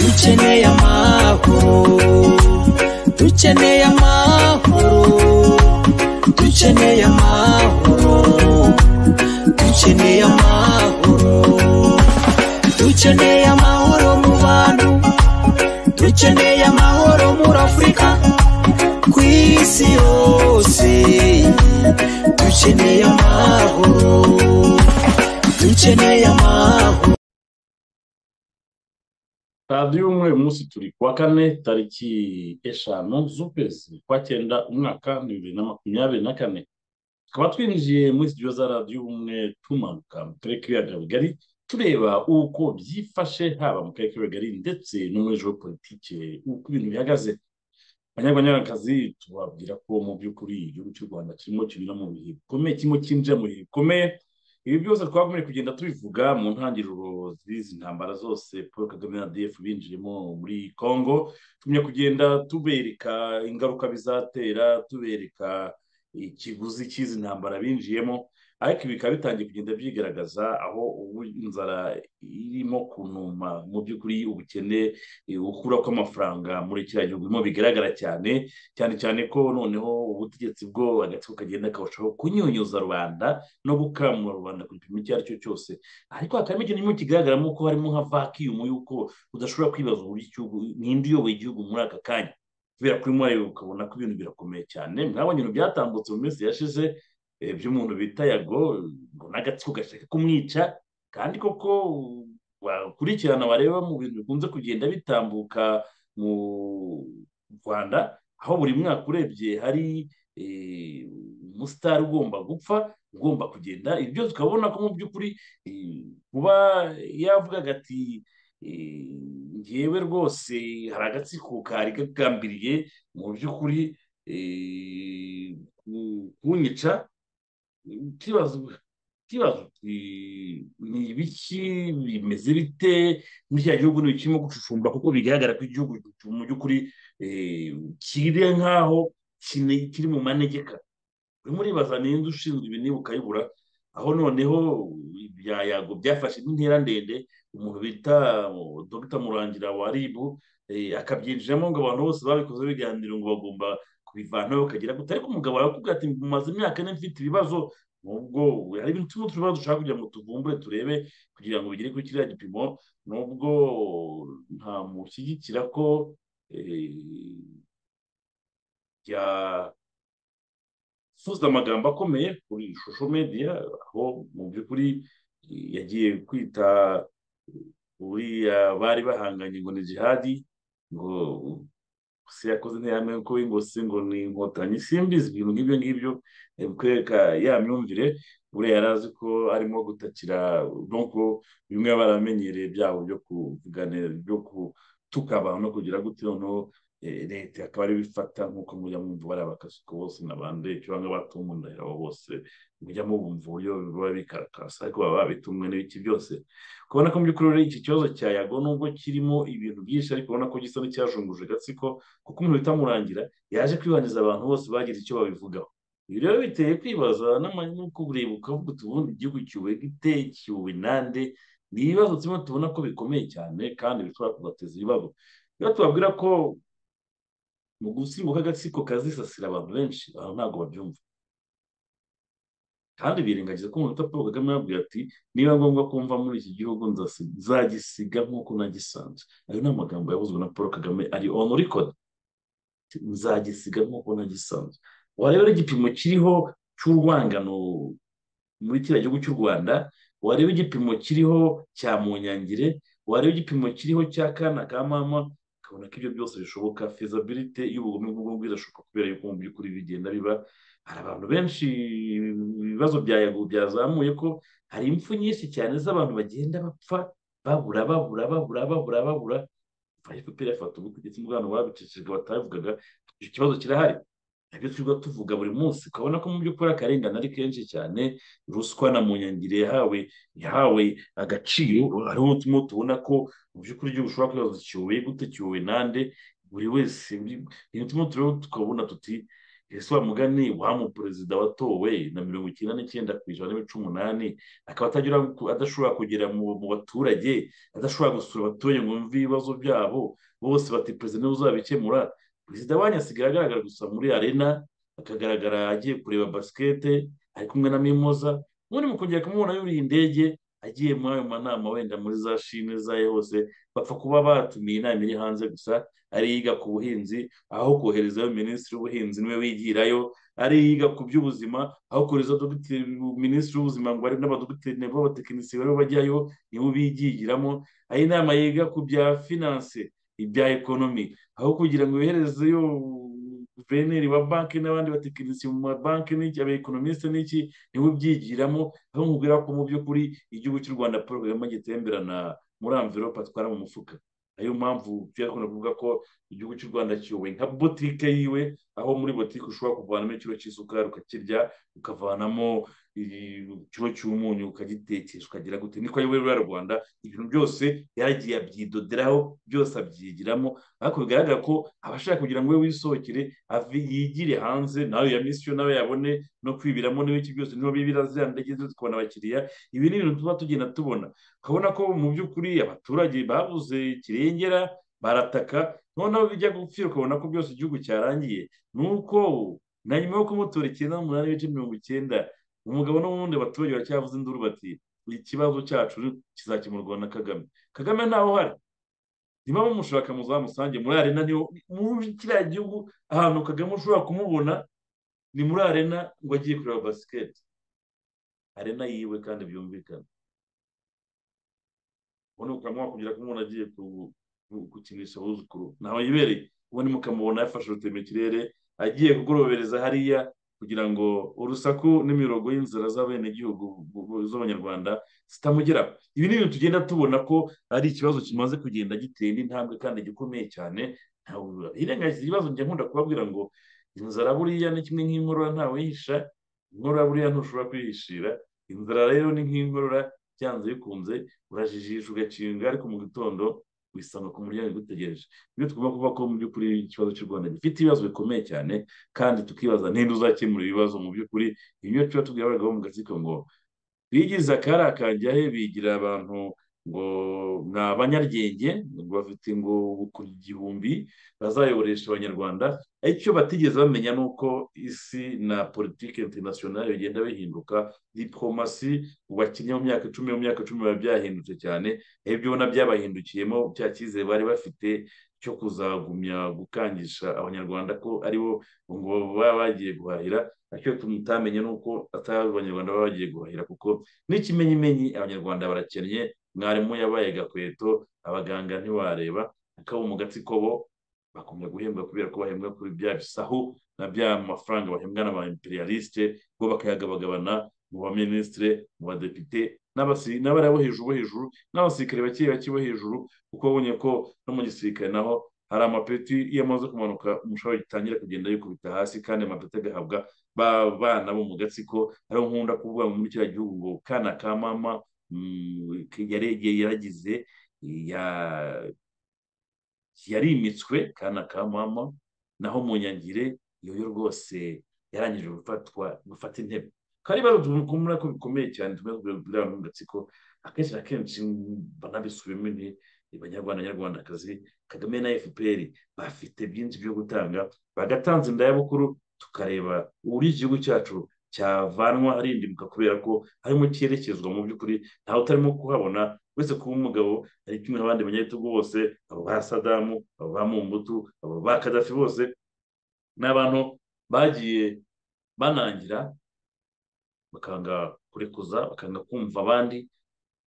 dukeneye amahoro dukeneye amahoro dukeneye amahoro dukeneye amahoro dukeneye amahoro mu bantu dukeneye amahoro muri afurika ku isi yose dukeneye amahoro dukeneye amahoro radiyo umwe uyu munsi turi ku wa kane tariki eshanu z'ukwezi kwa cyenda umwaka ni bibiri na makumyabiri na kane tukaba twinjiye muri studio za radiyo umwe tumanuka mu karere k'ibiyaga bigari tureba uko byifashe haba mu karere k'ibiyaga bigari ndetse no muri ejo politike uko ibintu bihagaze abanyarwandakazi tubabwira ko mu by'ukuri igihugu cy'u rwanda kirimo kinyura mu bihe bikomeye kirimo kinjira mu bihe bikomeye ibi byose twakomeje kugenda tubivuga mu ntangiriro z'izi ntambara zose paul kagame na df binjiyemo muri congo tumenya kugenda tubereka ingaruka bizatera tubereka ikiguzi cy'izi ntambara binjiyemo ariko ibi bikaba bitangiye kugenda byigaragaza aho ubu inzara irimo kunuma mu by'ukuri ubukene gukura kw'amafaranga muri kiriya gihugu birimo bigaragara cyane cyane cyane ko noneho ubutegetsi bwo agatsiko kagenda karushaho kunyunyuza rubanda no gukamura rubanda ku gipimo icyo ari cyo cyose ariko hakaba ikintu kirimo kigaragaramo ko harimo nka vacuum y'uko udashobora kwibaza uburyo igihugu ninde uyoboye igihugu muri aka kanya kubera kuri mwayo ukabona ko ibintu birakomeye cyane mwabonye ibintu byatambutse mu minsi yashize by'umuntu bita yago ngo n'agatsiko gashaka kumwica kandi koko wakurikirana bareba mu bintu bikunze kugenda bitambuka mu rwanda aho buri mwaka urebye hari umusitari ugomba gupfa ugomba kugenda ibyo tukabona ko mu by'ukuri kuba yavugaga ati ngewe rwose hari agatsiko kari gagambiriye mu by'ukuri kunyica ikibazo ni ibiki bimeze bite muri kiriya gihugu ntikirimo gucucumba kuko bigaragara ko igihugu mu by'ukuri kiri nk'aho kiri mu manegeka urimo uribaza n'inzu ushinzwe ibi niba ukayibura aho noneho yago byafashe n'intera ndende umuntu bita dogita murangira wa ribu akabyinjiramo ngo abantu bose babikoze biganiro ngo bagomba bivanaho ukagera gute ariko umugabo arakubwira ati mumaze imyaka ine mfite ibibazo nubwo hari ibintu turimo turibazo dushaka kugira ngo tuvumbure turebe kugira ngo bigere kuri kiriya gipimo nubwo nta mushyigikira ko yasoza amagambo akomeye kuri ishusho media aho mu by'ukuri yagiye kwita uriya bari bahanganye ngo ni jihadi ngo gusa yakoze interahamwe kuko w'ingosi ngo ni inkotanyi simbizi ibintu nk'ibyo ngibyo kwereka ya myumvire buriya yari azi ko arimo gutakira nuko bimwe baramenyereye byabo byo kuganira byo gutuka abantu no kugira gute noneho leta akaba ari bifata nk'uko mujya mwumva bariya bakasuka bose n'abandi cyangwa batumundahira abo bose mujya mubumva uburyo biba bikarakasa ariko baba babitumwe n'ibiki byose kubona ko mu by'ukuri iki kibazo cya yago nubwo kirimo ibintu byinshi ariko ubona ko gisa n'icyajunguje agatsiko kuko umuntu bitamurangira yaje kwibaniza abantu bose bagize icyo babivugaho ibi rero biteye kwibaza n'uko ureba ukavuga uti ubundi igihugu kiwe gite kiwe nande ni ibibazo turimo tubona ko bikomeye cyane kandi bishobora kubateza ibibazo iyo tubabwira ko mu gusimbuka agatsiko kazisasira abantu benshi aho ntabwo babyumva kandi birengagiza ko umuntu paul kagame yababwira ati niba ngombwa kumva muri iki gihugu nzagisiga nk'uko nagisanze ayo ni amagambo yavuzwe na paul kagame ari onu rikodi nzagisiga nk'uko nagisanze wareba igipimo kiriho cy'urwangano muri kiriya gihugu cy'u rwanda wareba igipimo kiriho cya munyangire wareba igipimo kiriho cya kana ka mama ukabona ko ibyo byose bishoboka fezabilite y'ubugome bw'ubwo irashoboka kubera yuko mu by'ukuri bigenda biba hari abantu benshi ibibazo bya yago byazamuye ko hari impfu nyinshi cyane z'abantu bagenda bapfa babura babura babura babura babura fpr yafata ubutegetsi bw'abantu babicishijwe batabivugaga icyo kibazo kirahari nabyo twirirwa tuvuga buri munsi ukabona ko mu by'ukuri akarengane ari kenshi cyane ruswa na munyangire yahawe yahawe agaciro hariho n'utumwe tubona ko mu by'ukuri igihugu ushobora kwibaza kiyoboye gute kiyoboye nande buri wese ibi- ibintu turimo turabona tukabona tuti ese wa mugani wa mu perezida watowe na mirongo icyenda n'icyenda ku ijana n'ibice umunani akaba atagera ku- adashobora kugera mu mu baturage adashobora gusura abaturage ngo yumve ibibazo byabo bose bati perezida niwe uzabikemura perezida wanyu asigaye agaragara gusa muri arena akagaragara agiye kureba basikete ari kumwe na mimoza ubundi mu kongera kumubona yuriye indege agiye muri ayo manama wenda muri za shime zayo hose bapfa kuba batumiye inama iri hanze gusa ari yiga ku buhinzi aho koherezayo minisitiri w'ubuhinzi niwe wigirayo ari yiga ku by'ubuzima aho kohereza dogiteri minisitiri w'ubuzima ngo ari n'abadogitere b'abatekinisiye bariho bajyayo nibo bigigiramo aho inama yiga ku bya finanse ibya ekonomi aho kugira ngo yoherezeyo guverineri wa banki n'abandi batekinisiye mu mabanki n'iki abekonomisite n'iki niwe ubyigiramo aho nkubwira ko mu by'ukuri igihugu cy'u rwanda paul kagame gitemberana muri amverope atwara mu mufuka niyo mpamvu tuyakunda kuvuga ko igihugu cy'u rwanda kiyobowe nka botike yiwe aho muri botike ushobora kuvanamo ikiro cy'isukari ukakirya ukavanamo i- ikiro cy'umunyu ukagitekesha ukagira gute niko ayoboye ruriya rwanda ibintu byose yaragiye abyidoderaho byose abyigiramo ariko bigaragara ko abashaka kugira ngo we wisohokere ave yigire hanze nawe ya misiyo nawe yabone no kwibiramo n'ibiki byose niho bibira ziriya ndege zo tukabona abakiriya ibi ni ibintu tuba tugenda tubona ukabona ko mu by'ukuri abaturage babuze kirengera barataka noneho bijya gupfira ukabona ko byose igihugu cyarangiye ni uko na nyuma yo kumutora icyenda n'umunani n'ibice mirongo icyenda umugabo n'ubundi abaturage baracyavuze induru bati ikibazo cyacu kizakemurwa na kagame kagame ntaho hari niba bamushaka muzamusange muri arena niho muri kiriya gihugu ahantu kagame ushobora kumubona ni muri arena ngo agiye kureba basiketi arena yiwe kandi byumvikana ubundi mukamubona kugira ko umuntu agiye ku- ku- gukinisha abuzukuru ntaho yibereye ubundi mukamubona yafashe urutema ikirere agiye kugorobereza hariya kugira ngo urusaku n'imirongo y'inzira z'abenegihugu bu- bu- z'abanyarwanda zitamugeraho ibi ni ibintu tugenda tubona ko ari ikibazo kimaze kugenda giteye n'intambwe kandi gikomeye cyane ntawe hirengagije ikibazo njya nkunda kubabwira ngo inzara buriya ni kimwe nk'inkorora ntawe yihisha inkorora buriya ntushobora kwihishira inzara rero ni nk'inkorora byanze bikunze urajijisha ugakinga ariko mu gitondo wisanga ku muryango igutegereje ibyo tugomba kuvuga ko mu by'ukuri ikibazo cy'u rwanda gifite ibibazo bikomeye cyane kandi tukibaza ninde uzakemura ibibazo mu by'ukuri ibyo tuba tubwira abagabo mu gatsiko ngo bigize akari akanjya he bigira abantu ngo ni abanyaryenge ngo bafite ngo ku gihumbi bazayoboresha abanyarwanda icyo batigeze bamenya ni uko isi na politiki interinasiyonari bigenda bihinduka diporomasi ubu bakinnye mu myaka icumi mu myaka icumi biba byahindutse cyane ibyo ubona byabahindukiyemo cya cyizere bari bafite cyo kuzagumya gukangisha abanyarwanda ko aribo ngo baba bagiye guhahira icyo tutamenye ni uko atari abanyarwanda baba bagiye guhahira kuko n'ikimenyimenyi abanyarwanda barakennye mwarimu yabaye gakweto abaganga ntiwareba akabo mu gatsiko bo bakomeza guhembwa kubera ko bahembwa kuri bya bisahu na bya mafaranga bahembwa n'aba imperialiste bo bakayagabagabana mu baminisitire mu badepite n'abasi- n'abari abo hejuru bo hejuru n'abasirikare bake bake bo hejuru kuko babonye ko no mu gisirikare naho hari amapeti iyo amaze kumanuka umushahara gitangira kugenda yikubita hasi kandi amapeti agahabwa ba bana bo mu gatsiko ariho nkunda kuvuga ngo muri kiriya gihugu ngo kana ka mama mm, yaregeye yaragize ya- yarimitswe kana ka mama naho mu nyangire iyo yo rwose yarangije gufatwa gufata intebe kandi bari utuntu kumura ko bikomeye cyane tumwe buri mu gatsiko akenshi na kenshi mm, banabisubiyemo ni abanyarwanda nyarwandakazi kagame na fpr bafite byinshi byo gutanga bagatanze indayabukuru tukareba uburyo igihugu cyacu cyavanwa harindimuka kubera ko harimo cyerekezwa mu by'ukuri ntawe utarimo kuhabona uretse kuba umugabo ari kumwe n'abandi banyagitugu bose abo ba sadamu abo ba mumbutu abo ba kadafi bose ni abantu bagiye banangira bakanga kurekuza bakanga kumva abandi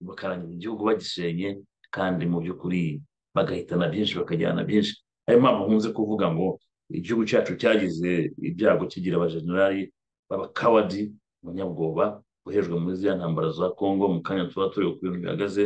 bakarangira igihugu bagishenye kandi mu by'ukuri bagahitana byinshi bakajyana byinshi ayo mpamvu nkunze kuvuga ngo igihugu cyacu cyagize ibyago kigira abajenerali b'abakawadi abanyabwoba bohejwe muri ziriya ntambara za kongo mu kanya tuba turi ku bintu bihagaze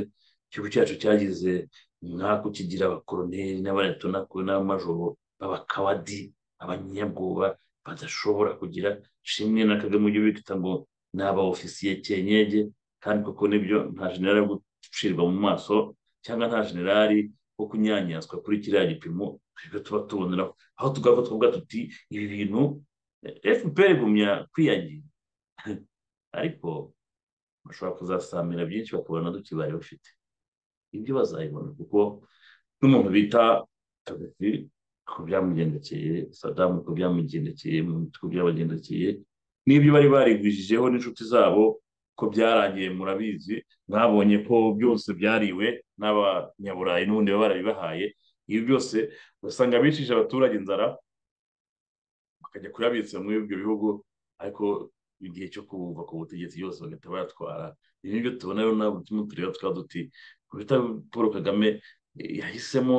igihugu cyacu cyagize nk'ako kigira abakoroneri n'abaretona n'abamajoro b'abakawadi abanyabwoba badashobora kugira shimwe na kagame ujye ubita ngo ni abaofisiye kenyege kandi koko nibyo nta generali yo gucirwa mu maso cyangwa nta generali wo kunyanyaswa kuri kiriya gipimo twebwe tuba tuboneraho aho tugava tukavuga tuti ibi bintu fpr igumya kwiyagira ariko bashobora kuzasamira byinshi bakabona duke bari bafite ibyo bazayibona kuko n'umuntu bita kadafi ku byamugendekeye sadamu ku byamugendekeye mu mitwe byabagendekeye n'ibyo bari barigwijijeho n'inshuti zabo ko byarangiye murabizi mwabonye ko byose byariwe n'abanyaburayi n'ubundi baba barabibahaye ibi byose ugasanga bicishije abaturage inzara bakajya kuyabitsa muri ibyo bihugu ariko igihe cyo kuva ku butegetsi yose bagahita bayatwara ibi ngibyo tubona rero ntabwo turimo tureba tukaba duti kubita paul kagame yahisemo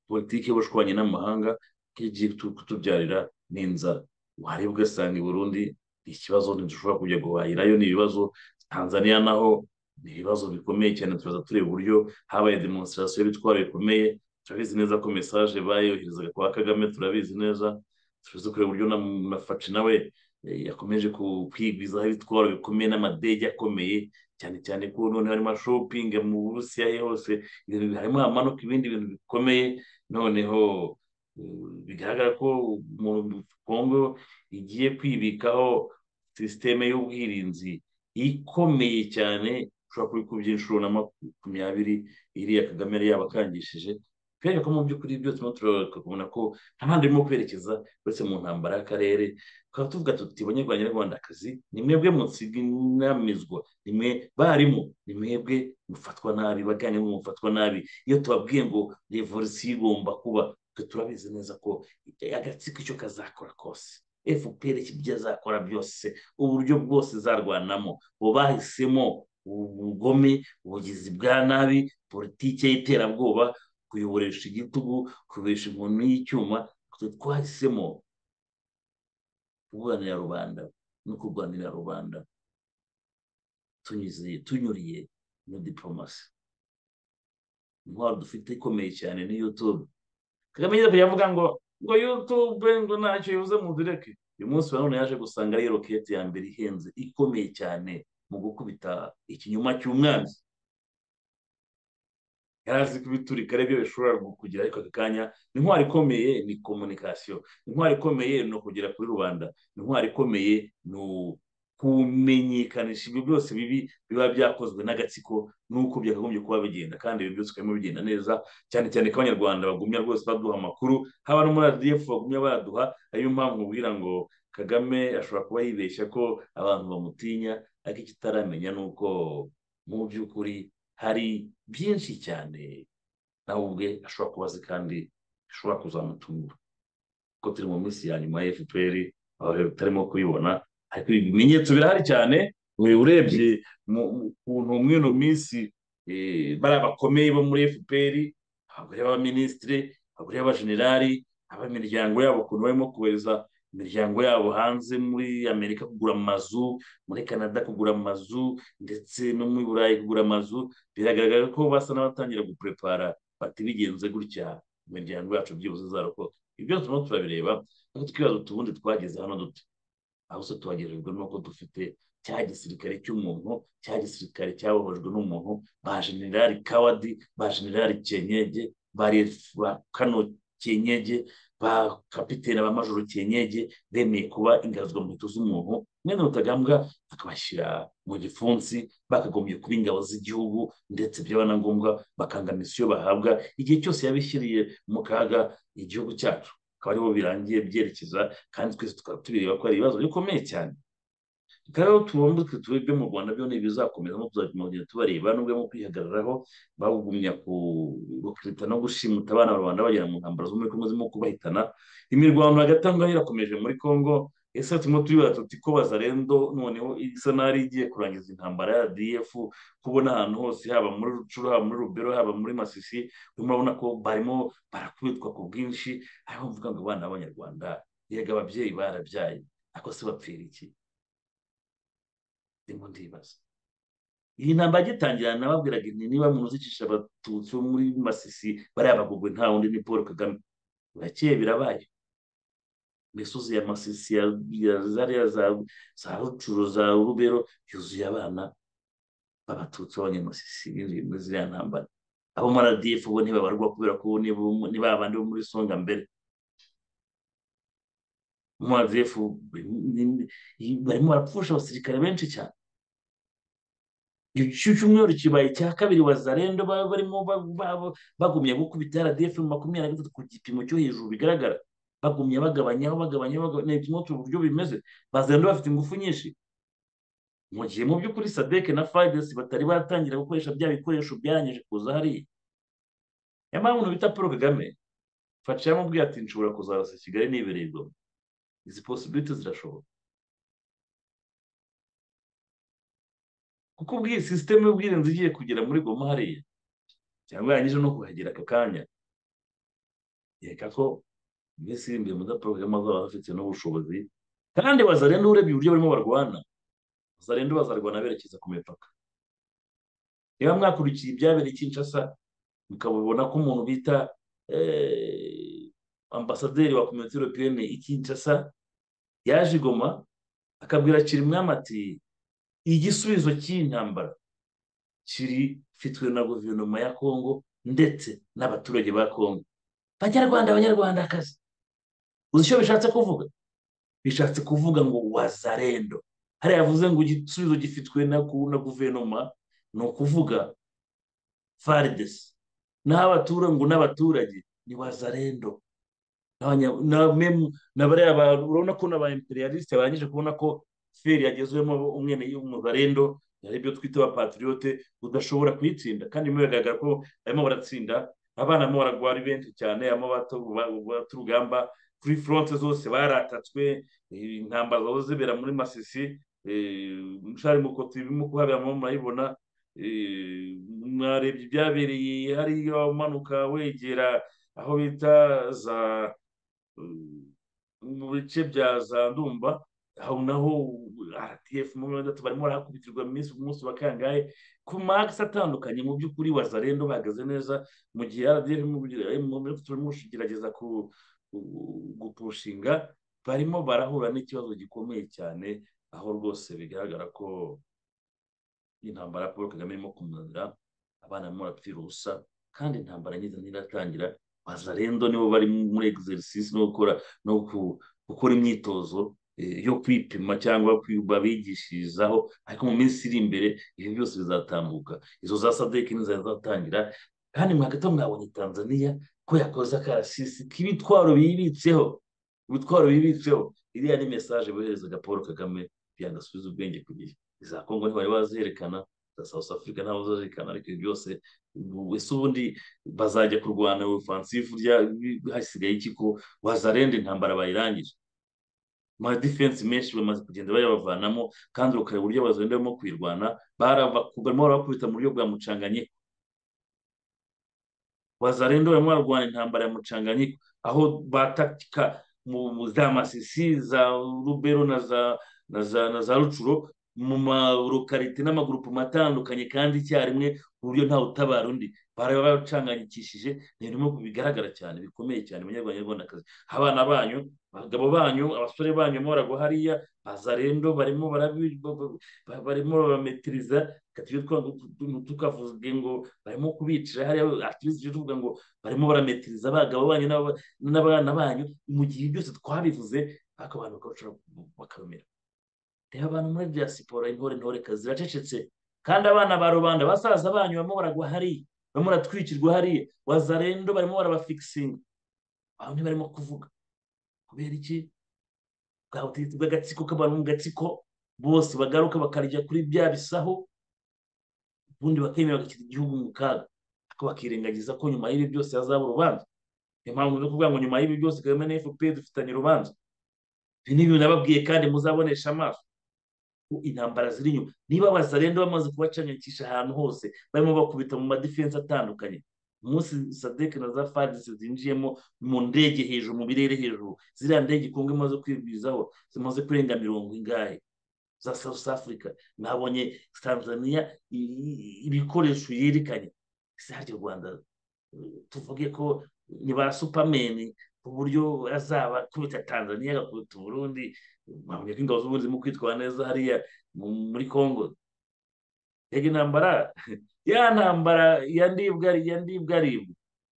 politiki y'ubushwanyi n'amahanga ko igiye kutubyarira n'inzara wareba ugasanga i burundi ni ikibazo ntidushobora kujya guhahirayo ni ibibazo tanzania naho ni ibibazo bikomeye cyane turaza tureba uburyo habaye demonstrasiyo y'ibitwaro bikomeye turabizi neza ko mesaje bayoherezaga kwa kagame turabizi neza turazi kureba uburyo na faci nawe yakomeje kwigwizaho ibitwaro bikomeye n'amadege akomeye cyane cyane ko noneho harimo shopingi mu burusiya hose ibintu harimo hamanuka ibindi bintu bikomeye noneho bigaragara ko kongo igiye kwibikaho sisiteme y'ubwirinzi ikomeye cyane ushobora kubikubya inshuro na makumyabiri iriya kagame yari yabakangishije kubera ko mu by'ukuri byose turimo turabona kubona ko nta handi urimo kwerekeza uretse mu ntambara y'akarere tukaba tuvuga tuti banyarwanda nyarwandakazi ni mwebwe mutsiginamizwa ni mwe barimu ni mwebwe mufatwa nabi baganye mufatwa nabi iyo tubabwiye ngo revolisiyo igomba kuba turabizi neza ko agatsiko icyo kazakora kose fpr ibyo azakora byose uburyo bwose zarwanamo ubu bahisemo ubugome ubugizi bwa nabi politiki y'iterabwoba kuyoboresha igitugu kuyoboresha inkoni y'icyuma twahisemo kurwanira rubanda no kurwanira rubanda tunyuriye muri diporomasi intwaro dufite ikomeye cyane ni yutube kagame yajya avuga ngo ngo yutube ngo ntacyo yuze mu direke uyu munsi wa none yaje gusanga ari roketi ya mbere ihenze ikomeye cyane mu gukubita ikinyoma cy'umwanzi yari azi kubiturika aribyo bishobora kugira ariko aka kanya intwari ikomeye ni komunikasiyo intwari ikomeye ni ukugera kuri rubanda intwari ikomeye ni kumenyekanisha ibyo byose bibi biba byakozwe n'agatsiko n'uko byakagombye kuba bigenda kandi ibi byose ukabimo bigenda neza cyane cyane ko abanyarwanda bagumya rwose baduha amakuru haba no muri radiyefu bagumya baduha ariyo mpamvu mubwira ngo kagame ashobora kuba yibeshya ko abantu bamutinya ariko icyo utaramenya ni uko mu by'ukuri hari byinshi cyane nawe ubwe ashobora kuba azi kandi bishobora kuzamutungura kuko turi mu minsi ya nyuma ya fpr tutarimo kubibona ariko ibimenyetso birahari cyane urebye ukuntu muri ino minsi bariya bakomeye bo muri fpr abagore b'abaminisitiri abagore b'abajenerali ab'imiryango yabo ukuntu barimo kohereza imiryango yabo hanze muri amerika kugura amazu muri canada kugura amazu ndetse no muri burayi kugura amazu biragaragara ko basa n'abatangira guprepara bati bigenze gutya imiryango yacu byibuze zarokoka ibyo byose turimo turabireba ariko twibaza utubundi twageze hano duto ahubwo tuhagererwa nuko dufite cya gisirikare cy'umuntu cya gisirikare cyabohojwe n'umuntu ba generali kawadi ba generali kenyege ba kano kenyege ba kapitene ba majoro kenyege bemeye kuba ingazwa mu nkweto z'umuntu mwene rutagambwa bakabashyira mu gipfunsi bakagombye kuba ingabo z'igihugu ndetse byaba na ngombwa bakanga misiyo bahabwa igihe cyose yabishyiriye mu kaga igihugu cyacu akaba aribo birangiye byerekeza kandi twese tukaba tubireba ko ari ibibazo bikomeye cyane rero tubumbe tube ibyo mu rwanda byo ntibizakomeza no tuzajya kugenda tubareba n'ubwo mu kwihagararaho bagumya gukirita no gushimuta abana rubanda bagera mu ntambaro zo muri kongo zirimo kubahitana imirwano hagati aho ngaho irakomeje muri kongo ese turimo turibara tuti ko bazarendo noneho isa n'ari igiye kurangiza intambara ya rdf kubona ahantu hose haba muri rucuru haba muri rubero haba muri masisi urimo urabona ko barimo barakubitwa ku bwinshi ariho mvuga ngo abana b'abanyarwanda yega ababyeyi barabyaye ako se bapfira iki ndimo ndibaza iyi ntambara agitangira nababwiraga niba muntu uzicisha abatutsi bo muri masisi bariya bagugwe nta wundi ni paul kagame burakeye birabaye imisozi ya masisi ya zariya za rucuru za rubero yuzuye abana b'abatutsi b'abanyamasisi binjiye muri ziriya ntambara abo muri radiyefu bo ntibabarwa kubera ko nibo- ni ba bandi bo muri songa mbere mu radiyefu barimo barapfusha abasirikare benshi cyane igicu cy'umweru kibaye cya kabiri wazarendo baba barimo ba- ba- bagumya gukubita radiyefu makumyabiri na gatatu ku gipimo cyo hejuru bigaragara bagumya bagabanyaho bagabanyaho bagabanya ni kimwe uburyo bimeze bazarendo bafite ingufu nyinshi mu gihe mu by'ukuri sadeke na fayidesi batari batangira gukoresha bya bikoresho byarangije kuza hariya niyo mpamvu umuntu bita paul kagame faca yamubwiye ati nshobora kuzarasa kigali nibereyemo izi posibiliti zirashoboka kuko ubwiye sisiteme y'ubwirinzi igiye kugera muri goma hariya cyangwa yarangije no kuhagera aka kanya yereka ko mbese iri imbere muri paul kagame azaba afite n'ubushobozi kandi bazarenda urebye uburyo barimo barwana bazarenda bazarwana berekeza ku mipaka niba mwakurikiye ibyabereye i kinshasa mukabona ko umuntu bita eh, ambasaderi wa komite europeyene i kinshasa yaje i goma akabwira kirimwami ati igisubizo cy'iyi ntambara kiri fitwe na guverinoma ya kongo ndetse n'abaturage ba kongo banyarwanda abanyarwandakazi uzi icyo bishatse kuvuga bishatse kuvuga ngo wazarendo hariya yavuze ngo igisubizo gifitwe na ku- na guverinoma ni ukuvuga faridesi naho abaturage ngo n'abaturage ni wazarendo N'abanya- na memu- na bariya bantu urabona ko n'aba imperialisite barangije kubona ko feri yagezwemo umwene y'umuzarendo hari ibyo twita abapatriyote udashobora kuyitsinda kandi bimwe bigaragara ko barimo baratsinda abana barimo baragwara ari benshi cyane harimo abatu- ba- bata urugamba kuri foronte zose baratatswe eh, intambara zaba zibera muri masisi mushari mukoti birimo kuhabera murimo murayibona eh, mwarebye ibyabereye hariya umanuka wegera aho bita za eh, mu bice bya za ndumba aho naho rtf mu mirongo itatu barimo barahakubitirwa mu minsi ku munsi wa kangahe ku makisi atandukanye mu by'ukuri wazarendo bahagaze neza mu gihe rdf mu mirongo itatu barimo kugerageza ku- ku- gupushinga barimo barahura n'ikibazo gikomeye cyane aho rwose bigaragara ko intambara paul kagame irimo kumunanira abana barimo barapfira ubusa kandi intambara nyiza ntiratangira bazarendo nibo bari muri exercise no gukora no ku- gukora imyitozo eh, yo kwipima cyangwa kwi- babigishirizaho ariko mu minsi iri imbere ibyo byose bizatambuka izo za sadeki ntizazatangira kandi mu hagati aho mwabonye tanzania ko yakoze akarasisi k'ibitwaro bibitseho ibitwaro bibitseho iriya ni mesaje boherezaga paul kagame yanasubiza ubwenge ku gihe iza kongo ntibari bazerekana za south africa ntabwo bazerekana ariko ibyo byose ubu- ese ubundi bazajya kurwana ofensive rya hasigaye iki ko wazarenda intambara bayirangije amadifensi menshi bamaze kugenda bayabavanamo kandi ukareba uburyo bazagenda barimo kuyirwana baraba- barimo barabakubita mu buryo bwa mucanganyiko wazarenda barimo bararwana intambara ya mucanganyiko aho batatika mu mu za masisi za rubero na za na za na za rucuro mu marokarite n'amagurupuma atandukanye kandi icyarimwe ku buryo ntawe utabara undi baraba bacanganyikishije ni ibintu birimo bigaragara cyane bikomeye cyane abanyarwanda nyarwandakazi abana banyu abagabo banyu abasore banyu barimo baragwa hariya bazarendo barimo barabi- ba- ba- ba- barimo babametiriza reka tujye twa- tu- tukavuge ngo barimo kubicira hariya atirisi tujye tuvuga ngo barimo barametiriza abagabo banyu n'aba- n'abana banyu mu gihe byose twabivuze ariko abantu bakabashobora bakabimera reba abantu muri diaspora intore intore kazi ziracecetse kandi abana ba rubanda basaza banyu barimo baragwa hariya barimo baratwikirwa hariya wazarendo barimo barabafikisinga aho ntibarimo kuvuga kubera iki bwa butegetsi bw'agatsiko k'abantu mu gatsiko bose bagaruka bakarya kuri bya bisaho ubundi bakemera bagashyira igihugu mu kaga ariko bakirengagiza ko nyuma y'ibi byose hazaba urubanza niyo mpamvu no kuvuga ngo nyuma y'ibi byose kagame na fpr dufitanye urubanza ibi ni ibintu nababwiye kandi muzabonesha amaso ko intambara ziri inyuma niba bazarenda bamaze kubacanyakisha ahantu hose barimo bakubita mu madifensi atandukanye umunsi sadek na za fadisi zinjiyemo mu ndege hejuru mu birere hejuru ziriya ndege kongo imaze kwigwizaho zimaze kurenga mirongo ingahe za south africa nabonye tanzania i- i- ibikoresho yerekanye ese harya u rwanda eh, tuvuge ko ni ba supameni ku buryo azaba akubita tanzania agakubita uburundi babonye ko ingabo z'uburundi zirimo kwitwara neza hariya mu- muri congo yega intambara ya ntambara ya ndibwa ya ndibwa ribwa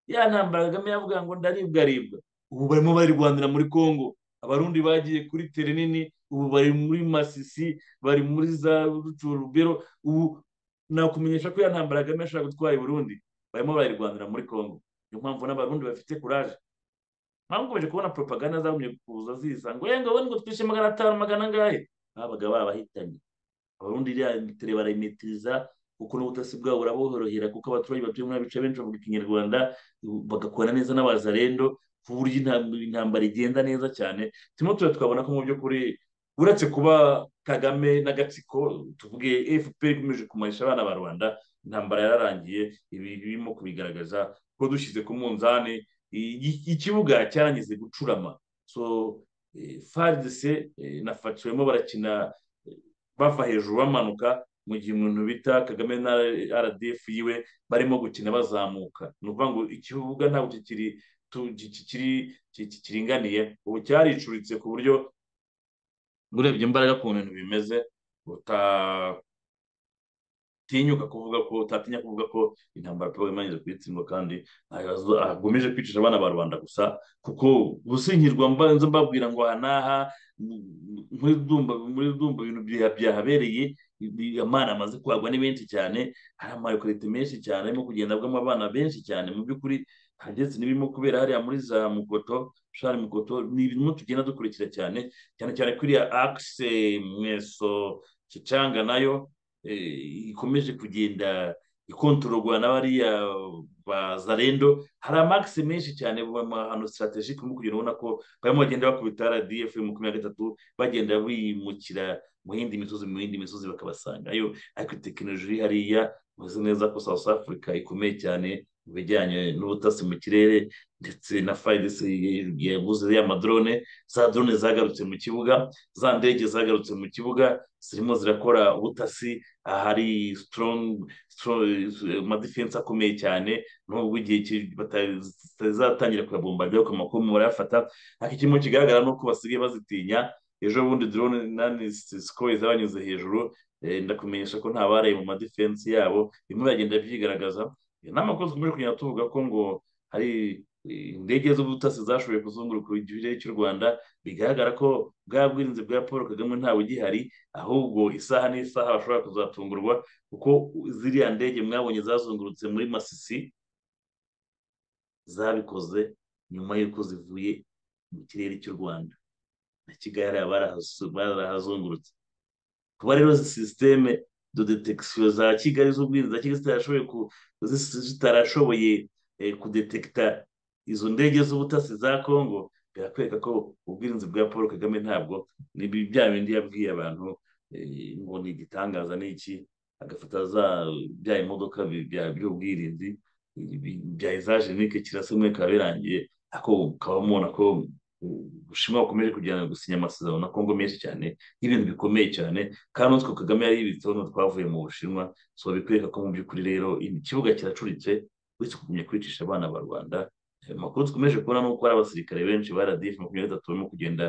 ya ntambara kagame yavuga ngo ndaribwa ribwa ubu barimo barirwanira muri congo abarundi bagiye kuri tere nini ubu bari muri masisi bari muri za rucurubero ubu nakumenyesha ko ya ntambara kagame yashaka gutwara i burundi barimo barayirwanira muri congo niyo mpamvu n'abarundi bafite kuraje mpamvu ukomeje kubona propaganda zagumye kuza ziza ngo yega wowe ngo twishe magana atanu magana angahe babaga babahitanye abarundi iriya tere barayimitiriza kuko n'ubutasi bwabo buraborohera kuko abaturage batuye muri bice benshi bavuga ikinyarwanda bagakorana neza n'abazarendo ku buryo intam- intambara igenda neza cyane turimo tuba twabona ko mu by'ukuri uretse kuba kagame n'agatsiko tuvuge fpr ikomeje kumanisha abana ba rubanda intambara yararangiye ibi birimo kubigaragaza ko dushyize ku munzani i- i- ikibuga cyarangize gucurama so faridise na facu barimo barakina eh, bava hejuru bamanuka mu gihe umuntu bita kagame na rdf yiwe barimo gukina bazamuka ni ukuvuga ngo ikibuga ntabwo kikiri tu- ki- ki- kiri- ki- ki- kiringaniye ubu cyaricuritse ku buryo urebye imbaraga ku bintu bimeze uta- utinyuka kuvuga ko utatinya kuvuga ko intambara paul imanyize kuyitsindwa kandi ntago agomeje kwicisha abana ba rubanda gusa kuko gusinyirwa mbanza mbabwira ngo aha n'aha m- muri dumba muri dumba ibintu bya- byahabereye ibi- amana amaze kwagwa ni benshi cyane hari amarekorite menshi cyane arimo kugenda avugamo abana benshi cyane mu by'ukuri ndetse n'ibirimo kubera hariya muri za mukoto shari mukoto ni ibintu tugenda dukurikira cyane cyane cyane kuri iriya akise mweso kicanga nayo eh, ikomeje kugenda ikontororwa n'abariya bazarendo hari amakisi menshi cyane mu mahano sitarategike urimo kugenda ubona ko barimo bagenda bakubita rdf makumyabiri na gatatu bagenda bimukira mu yindi misozi mu yindi misozi bakabasangayo ariko tekinoloji hariya uzi neza ko south africa ikomeye cyane mu bijyanye n'ubutasi mu kirere ndetse na fayidesi yaguze y'amadrone za drone zagarutse mu kibuga za ndege zagarutse mu kibuga zirimo zirakora ubutasi ahari strong amadefense akomeye cyane nubwo igihe ki- bata- zitazatangira kuyabomba ajya ku makuru barayafata ariko ikirimo kigaragara ni uko basigaye bazitinya ejo bundi drone nani sikoye zabanyuze hejuru eh, ndakumenyesha ko nta baraye mu madefense yabo bimwe biragenda byigaragaza Eh, n'amakuru dukomeje kugenda tuvuga ko ngo hari eh, indege z'ubutasi zashoboye kuzunguruka ikirere cy'u rwanda bigaragara ko bwa bwirinzi bwa paul kagame ntabugihari ahubwo isaha n'isaha bashobora kuzatungurwa kuko ziriya ndege mwabonye zazungurutse muri masisi zabikoze nyuma y'uko zivuye mu kirere cy'u rwanda na kigali hariya barahasu- barahazungurutse kuba rero izi sisiteme do detekisiyo za kigali z'ubwirinzi za kigali zitarashoboye ku- zis- zitarashoboye eh, kudetekita izo ndege z'ubutasi za kongo birakwereka ko ubwirinzi bwa paul kagame ntabwo ni bi- bya bindi yabwiye abantu eh, ngo ni igitangaza ni iki agafata za bya imodoka bi- bya- by'ubwirinzi bi- bya ezajenike kirasa umwe bikaba birangiye ako ukaba mubona ko u- ubushinwa bukomeje kugenda gusinya amasezerano na kongo menshi cyane y'ibintu bikomeye cyane kandi utwo kagame yari yibitseho n'utwo twavuye mu bushinwa so bikwereka ko mu by'ukuri rero ikibuga kiracuritse uretse kugumya kwicisha abana ba rubanda Eh, amakuru dukomeje kubona ni uko hari abasirikare benshi ba radifu makumyabiri na gatatu barimo kugenda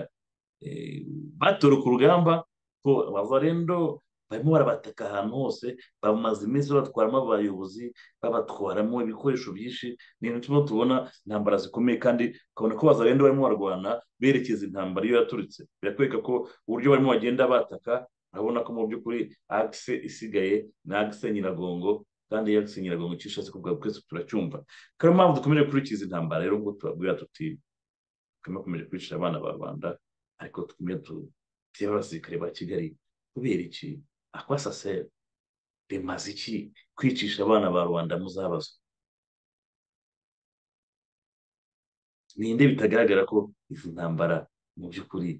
eh, batoroka urugamba ko abavarendo barimo barabataka ahantu hose bamaze iminsi batwaramo abayobozi babatwaramo ibikoresho byinshi ni ibintu turimo tubona intambara zikomeye kandi ukabona ko bazarenda barimo barwana berekeza intambara iyo yaturitse birakwereka ko uburyo barimo bagenda bataka urabona ko mu by'ukuri akise isigaye ni akise nyiragongo kandi iyo akise nyiragongo icyo ishatse kuvuga twese turacyumva kandi niyo mpamvu dukomeje gukurikiza intambara rero ngo tubabwira tuti turimo kumeje kwicisha abana ba rubanda ariko tukumye tutera abasirikare ba kigali kubera iki akwasasera bimaze iki kwicisha abana ba rubanda muzabazwa ninde bitagaragara ko izi ntambara mu by'ukuri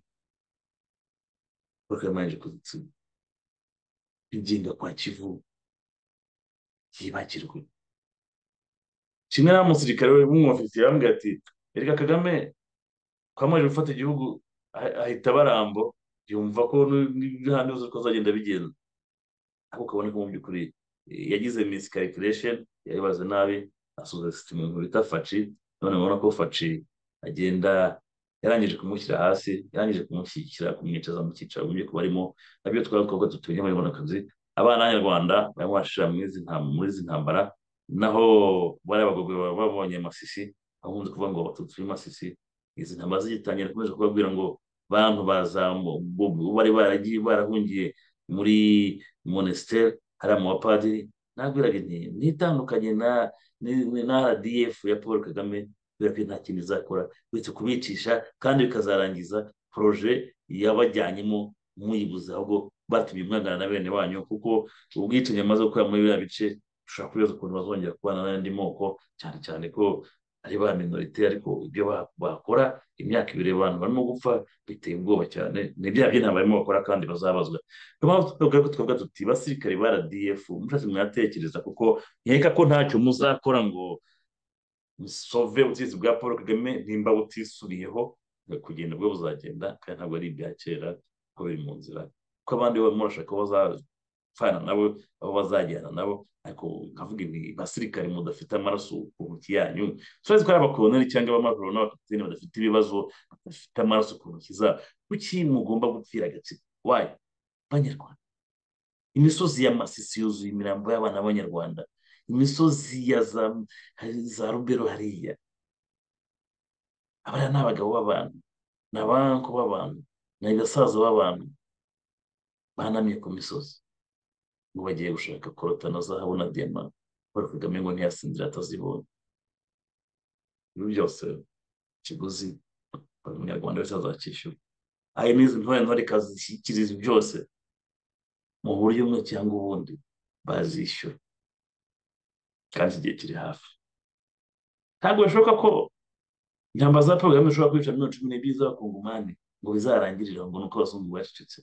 bakamanje kuzitsinda igenga kwa kivu yibagirwe kimwe na musirikare w'umwofisiye bambwira ati erega kagame twamaze gufata igihugu ah- ahita barambo yumva ko n'ahandi hose ko azagenda bigenda ariko ukabona ko mu by'ukuri eh, yagize miss calculation yayibaze nabi asubiza system mu bita faci none ubona ko faci agenda yarangije kumushyira hasi yarangije kumushyigikira kumwicaza mu cyicaro mu by'ukuri barimo nabyo twari twabwo tutumye muri buno kazi abana b'abanyarwanda barimo barashira muri izi ntam- muri izi ntambara naho bariya bagogwe baba babonye masisi bahunze kuvuga ngo abatutsi b'imasisi izi ntambara zigitangira bakomeje kubabwira ngo bantu baza mu- bo- bo- bari baragiye barahungiye muri monesiteri hariya mu bapadiri nabwiraga nti nitandukanye na ni- ni- na rdf ya paul kagame kubera ko nta kintu izakora uretse kubicisha kandi bikazarangiza poroje yabajyanyemo muyibuze ahubwo batumye mwangana na bene banyu kuko ubwicanyi amaze gukorera muri biriya bice dushobora kubibaza ukuntu bazongera kubana n'andi moko cyane cyane ko ari ba minorite ariko ibyo ba- bakora imyaka ibiri abantu barimo gupfa biteye ubwoba cyane ni bya by'intambara barimo bakora kandi bazabazwa niyo mpamvu tuvuga ko twavuga tuti basirikare ba rdf mushatse mwatekereza kuko nkeka ko ntacyo muzakora ngo musove ubutegetsi bwa paul kagame nimba butisubiriyeho kugenda bwo buzagenda kandi ntabwo ari ibya kera ko biri mu nzira ko abandi barimo barashaka ko bazapfana nabo abo bazajyana nabo ariko nkavuga ibi basirikare mudafite amaraso ku ntoki yanyu turazi ko ari abakoloneli cyangwa abamajoro n'abakapiteni badafite ibibazo badafite amaraso ku ntoki zabo kuki mugomba gupfira agatsiko wayo banyarwanda imisozi ya masisi yuzuye imirambo y'abana b'abanyarwanda imisozi ya za za rubero hariya abariya ni abagabo b'abantu ni abanku b'abantu ni abasaza b'abantu banamye ku misozi ngo bagiye gushaka korota na zahabu na diyama paul kagame ngo ntiyasinzira atazibonye ibi byose ikiguzi buri munyarwanda wese azacyishyura ayo n'izi ntore ntore ikazishyikiriza byose mu buryo bumwe cyangwa ubundi bazishyura kandi igihe kiri hafi ntabwo bishoboka ko intambara za paul kagame zishobora kwica miliyoni cumi n'ebyiri z'abakongomani ngo bizarangirire ngo ni uko abazungu bacecetse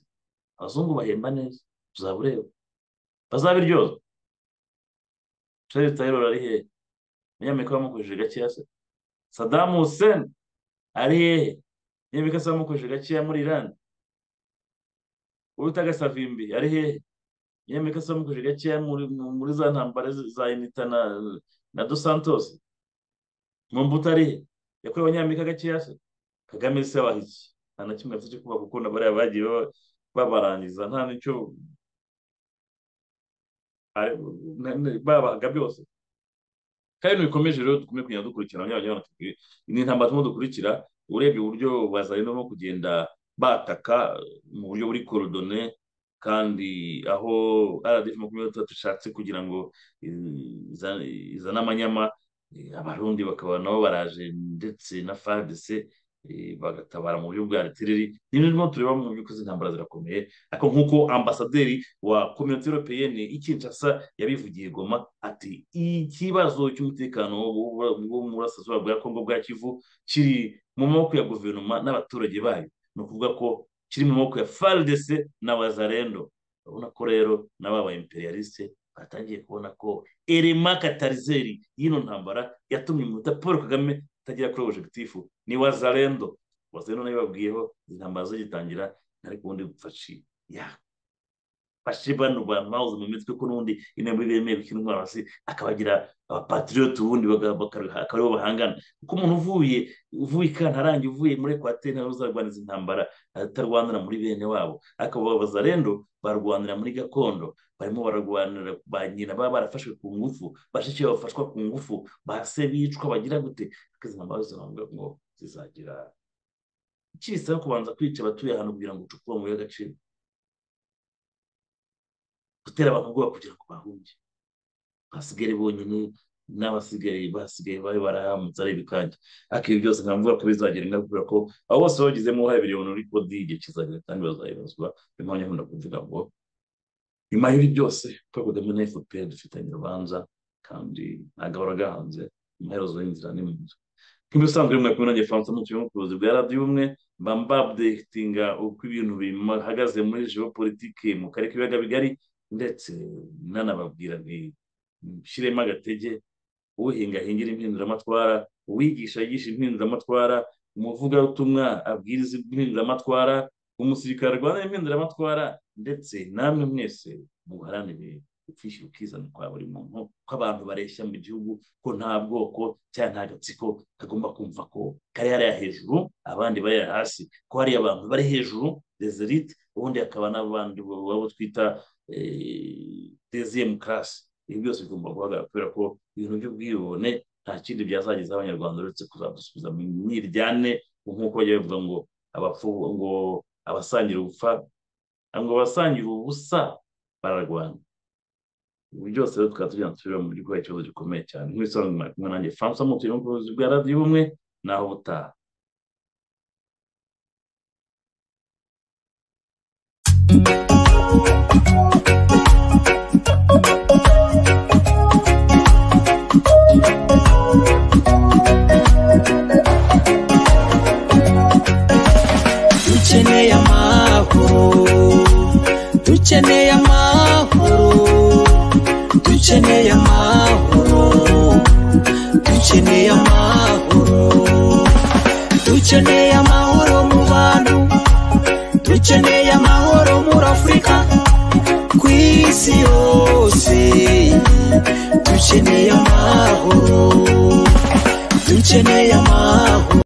abazungu bahemba neza uzaba ureba bazabiryozwa Charles Taylor ari hehe umunyamerika bamukojeje gakeya se Saddam Hussein ari hehe umunyamerika se bamukojeje gakeya muri Iran uwitaga Savimbi ari hehe umunyamerika se bamukojeje gakeya muri muri za ntambara za Unita na na Dos Santos Mobutu ari he yakorewe abanyamerika gakeya se Kagame se waha iki nta na kimwe afite cyo kuba kuko na bariya bagiye baba- babarangiza nta n'icyo ari- na- na- babahaga byose kandi ibintu bikomeje rero dukomeye kugenda dukurikirana abanyabanyarwanda ni intambara turimo dukurikira urebye uburyo bazanye no kugenda bataka mu buryo buri korodone kandi aho rdf makumyabiri na gatatu ishatse kugira ngo eh, iza- izane amanyama eh, abarundi bakaba nabo baraje ndetse na fadc eh, bagatabara mu buryo bwa retireri n'ibintu turimo tureba mu by'ukuri izi ntambara zirakomeye ariko nk'uko ambasaderi wa kominote europeyeni ikinshasa yabivugiye goma ati ikibazo cy'umutekano wo- wo wo mu burasirazuba bwa kongo bwa kivu kiri mu maboko ya guverinoma n'abaturage bayo ni ukuvuga ko kiri mu maboko ya FARDC na wazarendo urabona ko rero n'aba ba imperialiste batangiye kubona ko elema katarizeri y'ino ntambara yatumye umuhuta paul kagame atagera kuri objectif ni wazarendo wazarendo nayo babwiyeho izi ntambara zigitangira ariko ubundi bupfaci ya bashe bano bamawuze mu mitwe ko n'ubundi intambwe bemeye gukina intwaro hasi akabagira abapatriyote ubundi baga- baka- akaba aribo bahangana kuko umuntu uvuye uvuye i kantarange uvuye muri ekwateri ntawe uzarwaniriza intambara atarwanira muri bene wabo ariko abo bazarendo barwanira muri gakondo barimo bararwanira ba nyina baba barafashwe ku ngufu bashiki bafashwa ku ngufu bahase bicwa bagira gute ariko izi ntambara zose bavuga ngo zizagira iki bisaba kubanza kwica abatuye ahantu kugira ngo ucukure amabuye y'agaciro gutera abantu ubwoba kugira ngo bahunge basigare bonyine n'abasigaye basigaye bari barahamutse ari ibikange ariko ibi byose nka mvuga ko bizagira ingaruka kubera ko abo bose bagizemo uruhare bireba muri kodi igihe kizagera kandi bazayibazwa niyo mpamvu nkunda kuvuga ngo nyuma y'ibi byose paul kagame na fpr dufitanye urubanza kandi ntabwo baragahanze amaherezo y'inzira ni mu nzu nk'ibisanzwe rimwe kumwe nanjye francois mutuye mu buyobozi bwa radiyo ubumwe mba mbabdekitinga uko ibintu bihagaze muri geopolitike mu karere k'ibiyaga bigari ndetse nanababwira nti nshyiremo agatege uhinga ahingira impinduramatwara uwigisha yigisha impinduramatwara umuvugabutumwa abwiriza impinduramatwara umusirikare arwanira impinduramatwara ndetse namwe mwese muharanire gupfisha ubukizana kwa buri muntu ko abantu bareshya mu gihugu ko nta bwoko cyangwa nta gatsiko kagomba kumva ko kari hariya hejuru abandi bari hasi ko hariya abantu bari hejuru dezerite ubundi hakaba n'abandi babo twita deziyemu karasi ibi byose bigomba guhagarara kubera ko ibintu by'ubwibone nta kindi byazagezaho abanyarwanda uretse kuzadusubiza mu myiryane nk'uko bajya babivuga ngo abapfu ngo abasangira ubupfa ngo abasangira ubusa bararwana ubu byose rero tukaba tugenda tureba mu by'ukuri ikibazo gikomeye cyane nk'ibisobanuro mwari kumwe nanjye francois mutuye mu buyobozi bwa radiyo ubumwe naho butaha dukeneye amahoro dukeneye amahoro dukeneye amahoro dukeneye amahoro dukeneye amahoro mu bantu dukeneye amahoro muri afurika ku isi yose dukeneye amahoro dukeneye amahoro